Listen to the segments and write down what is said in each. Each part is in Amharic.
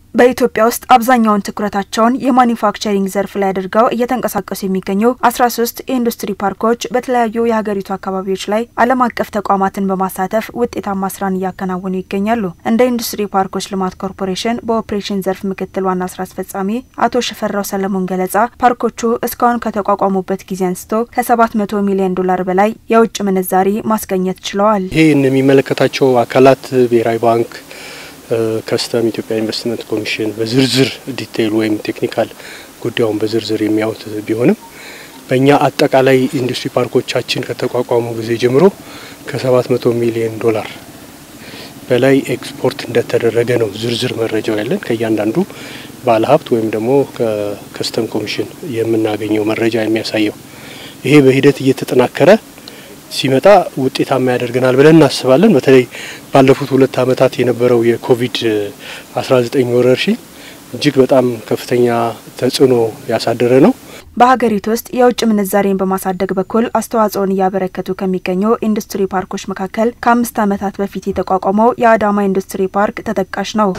በኢትዮጵያ ውስጥ አብዛኛውን ትኩረታቸውን የማኒፋክቸሪንግ ዘርፍ ላይ አድርገው እየተንቀሳቀሱ የሚገኙ አስራ ሶስት የኢንዱስትሪ ፓርኮች በተለያዩ የሀገሪቱ አካባቢዎች ላይ ዓለም አቀፍ ተቋማትን በማሳተፍ ውጤታማ ስራን እያከናወኑ ይገኛሉ። እንደ ኢንዱስትሪ ፓርኮች ልማት ኮርፖሬሽን በኦፕሬሽን ዘርፍ ምክትል ዋና ስራ አስፈጻሚ አቶ ሽፈራው ሰለሞን ገለጻ ፓርኮቹ እስካሁን ከተቋቋሙበት ጊዜ አንስቶ ከሰባት መቶ ሚሊዮን ዶላር በላይ የውጭ ምንዛሪ ማስገኘት ችለዋል። ይህን የሚመለከታቸው አካላት ብሔራዊ ባንክ ከስተም ኢትዮጵያ ኢንቨስትመንት ኮሚሽን በዝርዝር ዲቴይል ወይም ቴክኒካል ጉዳዩን በዝርዝር የሚያዩት ቢሆንም በእኛ አጠቃላይ ኢንዱስትሪ ፓርኮቻችን ከተቋቋሙ ጊዜ ጀምሮ ከ700 ሚሊዮን ዶላር በላይ ኤክስፖርት እንደተደረገ ነው ዝርዝር መረጃው ያለን ከእያንዳንዱ ባለሀብት ወይም ደግሞ ከከስተም ኮሚሽን የምናገኘው መረጃ የሚያሳየው። ይሄ በሂደት እየተጠናከረ ሲመጣ ውጤታማ ያደርገናል ብለን እናስባለን። በተለይ ባለፉት ሁለት ዓመታት የነበረው የኮቪድ 19 ወረርሽኝ እጅግ በጣም ከፍተኛ ተጽዕኖ ያሳደረ ነው። በሀገሪቱ ውስጥ የውጭ ምንዛሬን በማሳደግ በኩል አስተዋጽኦን እያበረከቱ ከሚገኙ ኢንዱስትሪ ፓርኮች መካከል ከአምስት ዓመታት በፊት የተቋቋመው የአዳማ ኢንዱስትሪ ፓርክ ተጠቃሽ ነው።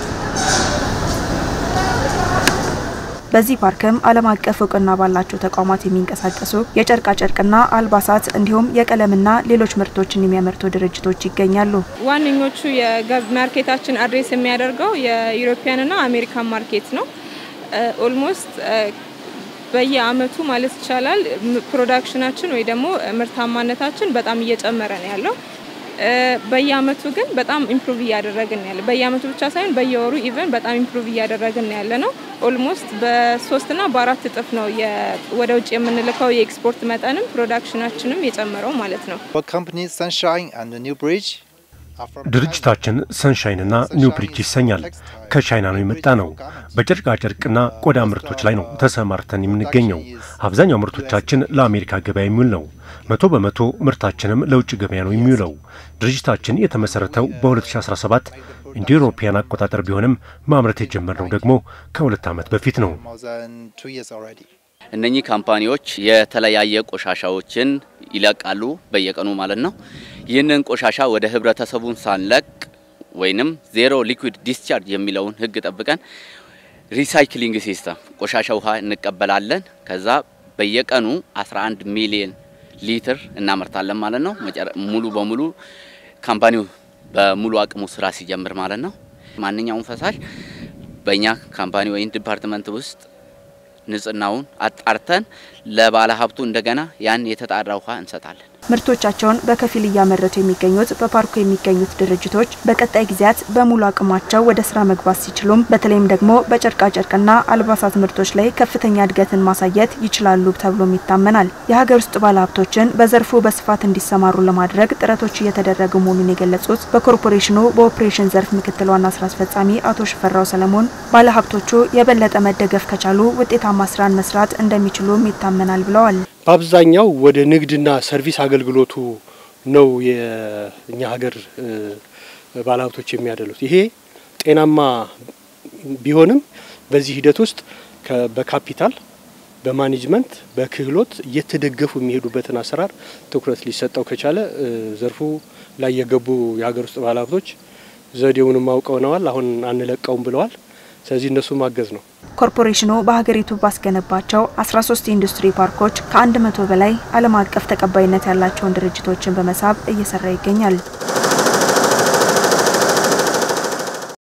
በዚህ ፓርክም ዓለም አቀፍ እውቅና ባላቸው ተቋማት የሚንቀሳቀሱ የጨርቃ ጨርቅና አልባሳት እንዲሁም የቀለምና ሌሎች ምርቶችን የሚያመርቱ ድርጅቶች ይገኛሉ። ዋነኞቹ የገብ ማርኬታችን አድሬስ የሚያደርገው የዩሮፒያንና አሜሪካን ማርኬት ነው። ኦልሞስት በየአመቱ ማለት ይቻላል ፕሮዳክሽናችን ወይ ደግሞ ምርታማነታችን በጣም እየጨመረ ነው ያለው። በየአመቱ ግን በጣም ኢምፕሩቭ እያደረግን ያለ በየአመቱ ብቻ ሳይሆን በየወሩ ኢቨን በጣም ኢምፕሩቭ እያደረግን ያለ ነው። ኦልሞስት በሶስትና በአራት እጥፍ ነው ወደ ውጭ የምንልከው የኤክስፖርት መጠንም ፕሮዳክሽናችንም የጨመረው ማለት ነው። ድርጅታችን ሰንሻይንና ኒው ብሪጅ ይሰኛል። ከቻይና ነው የመጣ ነው። በጨርቃ ጨርቅና ቆዳ ምርቶች ላይ ነው ተሰማርተን የምንገኘው። አብዛኛው ምርቶቻችን ለአሜሪካ ገበያ የሚውል ነው። መቶ በመቶ ምርታችንም ለውጭ ገበያ ነው የሚውለው። ድርጅታችን የተመሰረተው በ2017 እንደ ኢሮፓያን አቆጣጠር ቢሆንም ማምረት የጀመርነው ደግሞ ከሁለት ዓመት በፊት ነው። እነኚህ ካምፓኒዎች የተለያየ ቆሻሻዎችን ይለቃሉ በየቀኑ ማለት ነው። ይህንን ቆሻሻ ወደ ህብረተሰቡን ሳንለቅ ወይንም ዜሮ ሊኩዊድ ዲስቻርጅ የሚለውን ህግ ጠብቀን ሪሳይክሊንግ ሲስተም ቆሻሻ ውሃ እንቀበላለን። ከዛ በየቀኑ 11 ሚሊዮን ሊትር እናመርታለን ማለት ነው። ሙሉ በሙሉ ካምፓኒው በሙሉ አቅሙ ስራ ሲጀምር ማለት ነው። ማንኛውም ፈሳሽ በእኛ ካምፓኒ ወይም ዲፓርትመንት ውስጥ ንጽህናውን አጣርተን ለባለ ሀብቱ እንደገና ያን የተጣራ ውሃ እንሰጣለን። ምርቶቻቸውን በከፊል እያመረቱ የሚገኙት በፓርኩ የሚገኙት ድርጅቶች በቀጣይ ጊዜያት በሙሉ አቅማቸው ወደ ስራ መግባት ሲችሉም በተለይም ደግሞ በጨርቃጨርቅና አልባሳት ምርቶች ላይ ከፍተኛ እድገትን ማሳየት ይችላሉ ተብሎም ይታመናል። የሀገር ውስጥ ባለሀብቶችን በዘርፉ በስፋት እንዲሰማሩ ለማድረግ ጥረቶች እየተደረጉ መሆኑን የገለጹት በኮርፖሬሽኑ በኦፕሬሽን ዘርፍ ምክትል ዋና ስራ አስፈጻሚ አቶ ሽፈራው ሰለሞን ባለሀብቶቹ የበለጠ መደገፍ ከቻሉ ውጤታማ ስራን መስራት እንደሚችሉም ይታመናል ብለዋል። በአብዛኛው ወደ ንግድና ሰርቪስ አገልግሎቱ ነው የእኛ ሀገር ባለሀብቶች የሚያደሉት። ይሄ ጤናማ ቢሆንም በዚህ ሂደት ውስጥ በካፒታል በማኔጅመንት በክህሎት እየተደገፉ የሚሄዱበትን አሰራር ትኩረት ሊሰጠው ከቻለ ዘርፉ ላይ የገቡ የሀገር ውስጥ ባለሀብቶች ዘዴውንም አውቀውነዋል። አሁን አንለቀውም ብለዋል። ስለዚህ እነሱ ማገዝ ነው። ኮርፖሬሽኑ በሀገሪቱ ባስገነባቸው 13 ኢንዱስትሪ ፓርኮች ከ100 በላይ ዓለም አቀፍ ተቀባይነት ያላቸውን ድርጅቶችን በመሳብ እየሰራ ይገኛል።